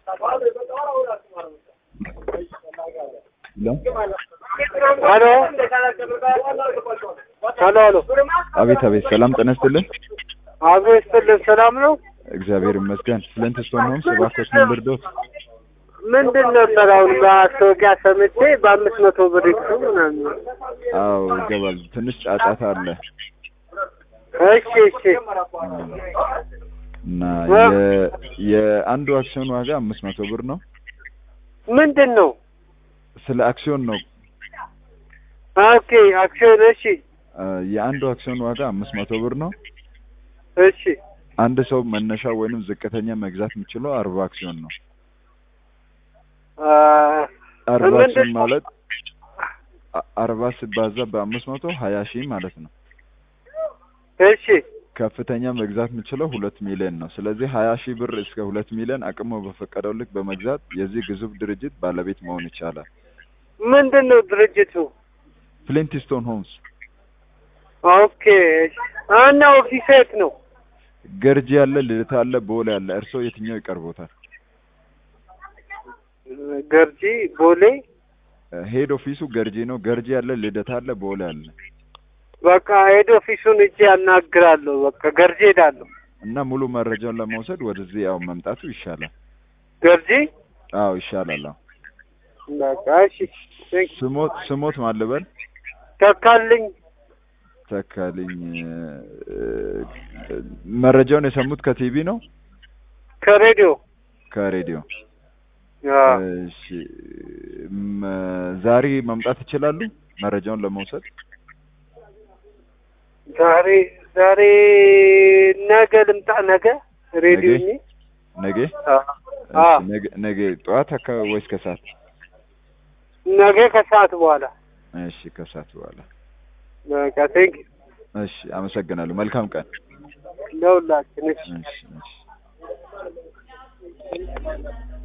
ሄሎ ሄሎ ሄሎ አቤት አቤት፣ ሰላም ጤና ይስጥልን። አቶ ይስጥልን ሰላም ነው? እግዚአብሔር ይመስገን። ፍለንት ስቶን ሆምስ እባክዎት ምን ልርዶት? ምንድን ነበር አሁን ማስታወቂያ ሰምቼ በአምስት መቶ ብር ይክሱ ምናምን። አዎ ይገባል። ትንሽ ጫጫታ አለ እሺ እሺ እና የ- የአንዱ አክሲዮን ዋጋ አምስት መቶ ብር ነው። ምንድን ነው? ስለ አክሲዮን ነው። ኦኬ አክሲዮን እሺ አ፣ የአንዱ አክሲዮን ዋጋ አምስት መቶ ብር ነው። እሺ አንድ ሰው መነሻ ወይንም ዝቅተኛ መግዛት የሚችለው አርባ አክሲዮን ነው። አ፣ አርባ ምንድን አክሲዮን ነው? ማለት አ- አርባ ሲባዛ በአምስት መቶ ሀያ ሺህ ማለት ነው። እሺ ከፍተኛ መግዛት የምችለው ሁለት ሚሊዮን ነው። ስለዚህ ሀያ ሺህ ብር እስከ ሁለት ሚሊዮን አቅሞ በፈቀደው ልክ በመግዛት የዚህ ግዙፍ ድርጅት ባለቤት መሆን ይቻላል። ምንድን ነው ድርጅቱ? ፍሊንትስቶን ሆምስ ኦኬ እና ኦፊስ የት ነው? ገርጂ ያለ፣ ልደታ አለ፣ ቦሌ አለ። እርስዎ የትኛው ይቀርቦታል? ገርጂ ቦሌ። ሄድ ኦፊሱ ገርጂ ነው። ገርጂ ያለ፣ ልደታ አለ፣ ቦሌ አለ በቃ ሄድ ኦፊሱን እጄ ያናግራለሁ። በቃ ገርጂ ሄዳለሁ። እና ሙሉ መረጃውን ለመውሰድ ወደዚህ ያው መምጣቱ ይሻላል። ገርጂ አዎ ይሻላል። አዎ በቃ እሺ። ቴንክ ዩ። ስሞት ስሞት ማልበል ተካልኝ ተካልኝ እ፣ መረጃውን የሰሙት ከቲቪ ነው ከሬዲዮ ከሬዲዮ? አዎ። እሺ ም፣ ዛሬ መምጣት ይችላሉ መረጃውን ለመውሰድ? ዛሬ ዛሬ ነገ ልምጣ። ነገ ሬዲዮ ነገ? ነገ አዎ እሺ፣ አዎ። ነገ ነገ ጠዋት አካባቢ ወይስ ከሰዓት? ነገ ከሰዓት በኋላ እሺ ከሰዓት በኋላ። በቃ ቴንክ ዩ እሺ አመሰግናለሁ። መልካም ቀን። ለሁላችን። እሺ እሺ እሺ